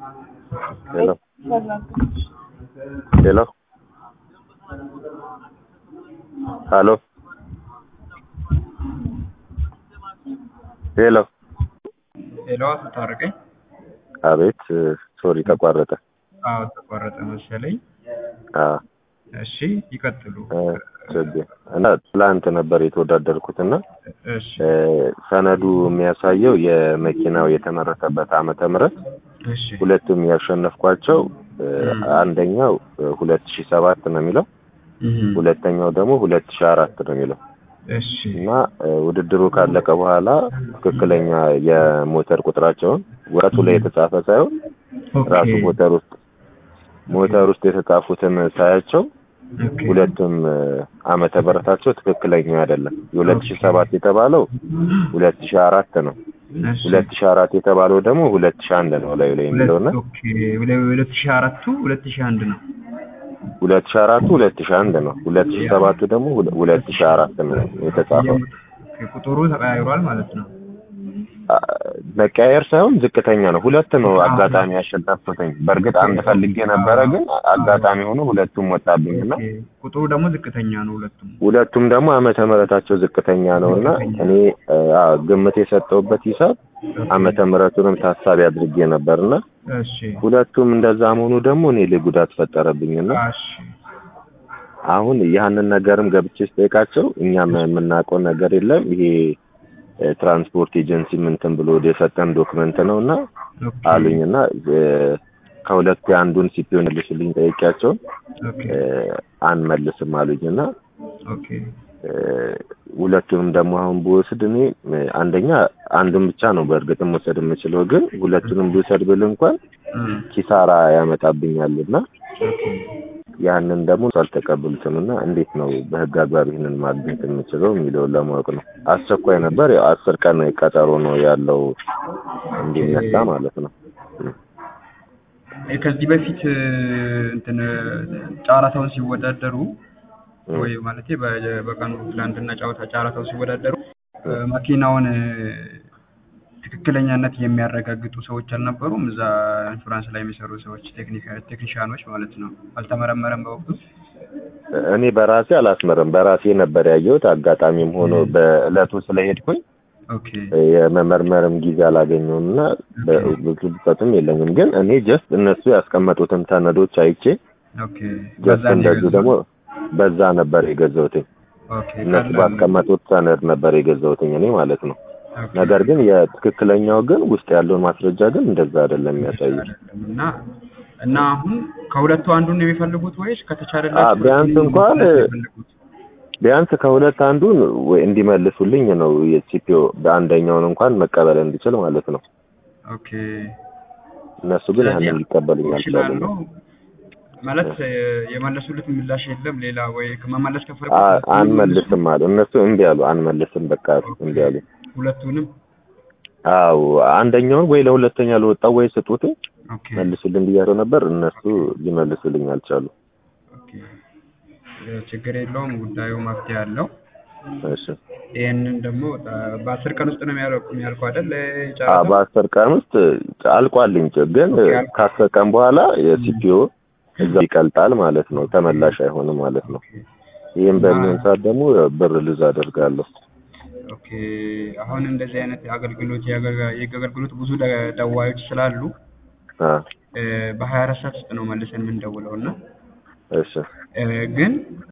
Hello. Hello. Hello. ሄሎ ሄሎ ታረቀኝ። አቤት ሶሪ ተቋረጠ አዎ ተቋረጠ መሰለኝ። አዎ እሺ ይቀጥሉ። እ ችግር እና ትላንት ነበር የተወዳደርኩት እና እሺ እ ሰነዱ የሚያሳየው የመኪናው የተመረተበት ዓመተ ምህረት እሺ ሁለቱም ያሸነፍኳቸው እ አንደኛው ሁለት ሺህ ሰባት ነው የሚለው እህ ሁለተኛው ደግሞ ሁለት ሺህ አራት ነው የሚለው እሺ እና እ ውድድሩ ካለቀ በኋላ ትክክለኛ የሞተር ቁጥራቸውን ወረቱ ላይ የተጻፈ ሳይሆን ኦኬ ራሱ ሞተር ውስጥ ሞተር ውስጥ የተጻፉትን ሳያቸው ኦኬ ሁለቱም እ ዓመተ ምህረታቸው ትክክለኛ አይደለም። የሁለት ሺህ ሰባት የተባለው ሁለት ሺህ አራት ነው። እሺ ሁለት ሺህ አራት የተባለው ደግሞ ሁለት ሺህ አንድ ነው ላዩ ላይ የሚለውና ኦኬ ሁለት ሺህ አራቱ ሁለት ሺህ አንድ ነው። ሁለት ሺህ አራቱ ሁለት ሺህ አንድ ነው። ሁለት ሺህ ሰባቱ ደግሞ ሁለ- ሁለት ሺህ አራት ነው የተጻፈው። ኦኬ ቁጥሩ ተቀያይሯል ማለት ነው። አ- መቀያየር ሳይሆን ዝቅተኛ ነው። ሁለት ነው አጋጣሚ ያሸነፍኩትኝ። በእርግጥ አንድ ፈልጌ ነበረ፣ ግን አጋጣሚ ሆኖ ሁለቱም ወጣብኝ እና ኦኬ ቁጥሩ ደግሞ ዝቅተኛ ነው ሁለቱም። ሁለቱም ደግሞ ዓመተ ምህረታቸው ዝቅተኛ ነው እና እኔ እ፣ አዎ ግምት የሰጠሁበት ሂሳብ ዓመተ ምህረቱንም ታሳቢ አድርጌ ነበርና እሺ ሁለቱም እንደዛ መሆኑ ደግሞ እኔ ላይ ጉዳት ፈጠረብኝና እሺ አሁን ያንን ነገርም ገብቼ ስጠይቃቸው እኛም የምናውቀው ነገር የለም ይሄ እ፣ ትራንስፖርት ኤጀንሲ ምንትን ብሎ የሰጠን ዶክመንት ነው እና ኦኬ አሉኝ እና እ፣ ከሁለቱ የአንዱን ሲፒዮ መልሱልኝ ጠይቄያቸው ኦኬ እ፣ አንመልስም አሉኝ እና ኦኬ እ፣ ሁለቱንም ደግሞ አሁን ብወስድ እኔ እ፣ አንደኛ አንዱን ብቻ ነው በእርግጥም መውሰድ የምችለው ግን ሁለቱንም ብውሰድ ብል እንኳን እም ኪሳራ ያመጣብኛል እና ኦኬ ያንን ደግሞ አልተቀበሉትም እና እንዴት ነው በህግ አግባብ ይህንን ማግኘት የምችለው የሚለውን ለማወቅ ነው። አስቸኳይ ነበር። ያው አስር ቀን ቀጠሮ ነው ያለው እንዲነሳ ማለት ነው። እ ከዚህ በፊት እ፣ እንትን እ፣ ጨረታውን ሲወዳደሩ እ፣ ወይ ማለት በቀኑ ትላንትና ጨዋታ ጨረታው ሲወዳደሩ እ፣ መኪናውን እ፣ ትክክለኛነት የሚያረጋግጡ ሰዎች አልነበሩም። እዛ ኢንሹራንስ ላይ የሚሰሩ ሰዎች ቴክኒካ- ቴክኒሻኖች ማለት ነው። አልተመረመረም በወቅቱ። እኔ በራሴ አላስመረም። በራሴ ነበር ያየሁት። አጋጣሚም ሆኖ በእለቱ ስለሄድኩኝ ኦኬ የመመርመርም ጊዜ አላገኘሁም እና በ- ብዙ ብቀቱም የለኝም። ግን እኔ ጀስት እነሱ ያስቀመጡትን ሰነዶች አይቼ ኦኬ ጀስት በዛ ነው እንደዚሁ የገዛሁት። ደግሞ በዛ ነበር የገዛሁትኝ። ኦኬ እነሱ ቀላል- ባስቀመጡት ሰነድ ነበር የገዛሁትኝ እኔ ማለት ነው። ኦኬ። ነገር ግን የትክክለኛው ግን ውስጥ ያለውን ማስረጃ ግን እንደዛ አይደለም የሚያሳየው። አይደለም እና እና አሁን ከሁለቱ አንዱን ነው የሚፈልጉት ወይስ አ ከተቻለላችሁ ቢያንስ ሁለቱንም እንኳን ነው የሚፈልጉት? ቢያንስ ከሁለት አንዱን ወይ እንዲመልሱልኝ ነው የሲፒኦ በአንደኛውን እንኳን መቀበል እንዲችል ማለት ነው። ኦኬ እነሱ ግን ስለዚህ ያንን ሊቀበሉኝ ይችላሉ አልቻሉም። ማለት እ፣ የመለሱለት ምላሽ የለም ሌላ ወይ መመለስ ከፈለጉ አ- አንመልስም አሉ እነሱ እምቢ አሉ። አንመልስም በቃ እምቢ አሉ። ሁለቱንም አዎ አንደኛውን ወይ ለሁለተኛ ለወጣው ወይ ስጡት ኦኬ መልሱልን ብያቸው ነበር። እነሱ ሊመልሱልኝ አልቻሉ። ኦኬ እ፣ ችግር የለውም ጉዳዩ መፍትሄ አለው እሺ ይህንን ደግሞ እ፣ በአስር ቀን ውስጥ ነው የሚያልቁ የሚያልቁ አይደል አ ጨረታው በአስር ቀን ውስጥ አልቋልኝ ግን ኦኬ፣ አልቋል። ከአስር ቀን በኋላ የሲፒኦ እዛ ይቀልጣል ማለት ነው። ተመላሽ አይሆንም ማለት ነው። ይህም በሚሆን ሰዓት ደግሞ ብር ልዝ አደርጋለሁ። ኦኬ አሁን እንደዚህ አይነት አገልግሎት የአገልጋ- የህግ አገልግሎት ብዙ ደ- ደዋዮች ስላሉ አ እ፣ በሀያ አራት ሰዓት ውስጥ ነው መልሰን የምንደውለው እና እሺ እ፣ ግን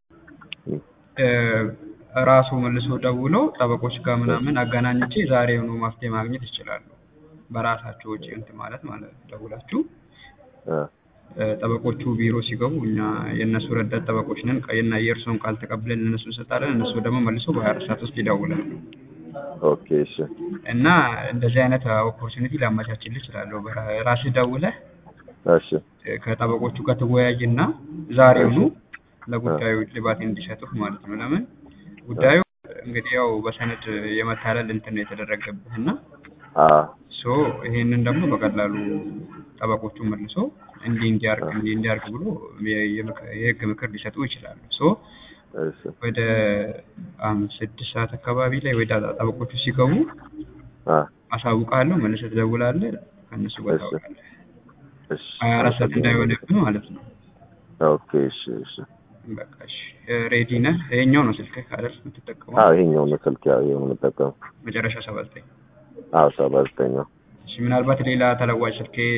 እ፣ ራሱ መልሶ ደውሎ ጠበቆች ጋር ምናምን አገናኝቼ ዛሬውኑ መፍትሄ ማግኘት ይችላሉ። በራሳቸው ወጪ እንትን ማለት ማለት ነው። ደውላችሁ አ እ፣ ጠበቆቹ ቢሮ ሲገቡ እኛ የእነሱ ረዳት ጠበቆች ነን። ቀይና የእርስዎን ቃል ተቀብለን ለእነሱ እንሰጣለን። እነሱ ደግሞ መልሶ በሀያ አራት ሰዓት ውስጥ ይደውላሉ ኦኬ እሺ እና እንደዚህ አይነት ኦፖርቹኒቲ ላመቻችልህ እችላለሁ። በራ- ራስህ ደውለህ እሺ እ፣ ከጠበቆቹ ጋር ትወያይና ዛሬውኑ ለጉዳዩ እልባት እንዲሰጡህ ማለት ነው። ለምን ጉዳዩ እንግዲህ ያው በሰነድ የመታለል እንትን ነው የተደረገብህ እና አ ሶ ይሄንን ደግሞ በቀላሉ ጠበቆቹ መልሶ እንዲህ እንዲያርግ እንዲህ እንዲያርግ ብሎ የ- የምክ- የህግ ምክር ሊሰጡ ይችላሉ። ሶ እሺ ወደ አምስት ስድስት ሰዓት አካባቢ ላይ ወደ ጠበቆቹ ሲገቡ አ አሳውቃለሁ። መልሰህ ትደውላለህ፣ ከእነሱ ጋር እሺ። ታወቃለህ። እሺ ሀያ አራት ሰዓት እንዳይሆንብህ ማለት ነው። ኦኬ እሺ እሺ በቃ እሺ ሬዲ ነህ? ይሄኛው ነው ስልክህ አይደል የምትጠቀመው? አዎ ይሄኛው ነው ስልክ ያው ይሄው ነው የምጠቀመው መጨረሻ ሰባ ዘጠኝ አዎ ሰባ ዘጠኝ ነው እሺ ምናልባት ሌላ ተለዋጭ ስልክ